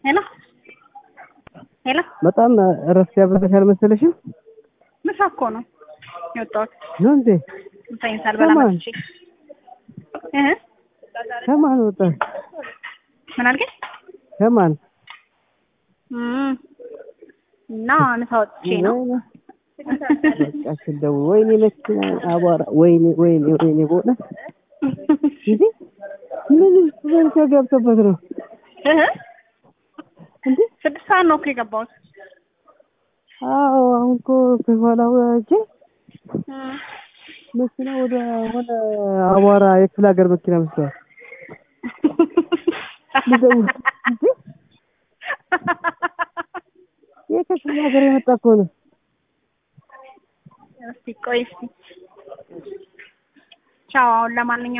ሄሎ ሄሎ፣ በጣም እረፍት ያበዛሽ አልመሰለሽም? ምሳ እኮ ነው የወጣሁት። ነው እንዴ? ምሳዬን ሳልበላ ከማን? መጥቼ እህ ከማን ወጣሽ? ምን አልከኝ? ከማን? እም እና ምሳ ወጥቼ ነው። በቃ ስደውል ወይኔ መኪና አቧራ፣ ወይኔ ወይኔ ወይኔ በእውነት እንዴ ምን በርቻ ገብቶበት ነው እህ እንዴ? ስድስት ሰዓት ነው እኮ የገባሁት። አዎ አሁን እኮ ከኋላ ወጄ እም መኪና ወደ ሆነ አቧራ የክፍለ ሀገር መኪና መስሏል። ልደውል እንዴ ይሄ ከክፍለ ሀገር የመጣ እኮ ነው። እስቲ ቆይ እስቲ ቻው። አሁን ለማንኛውም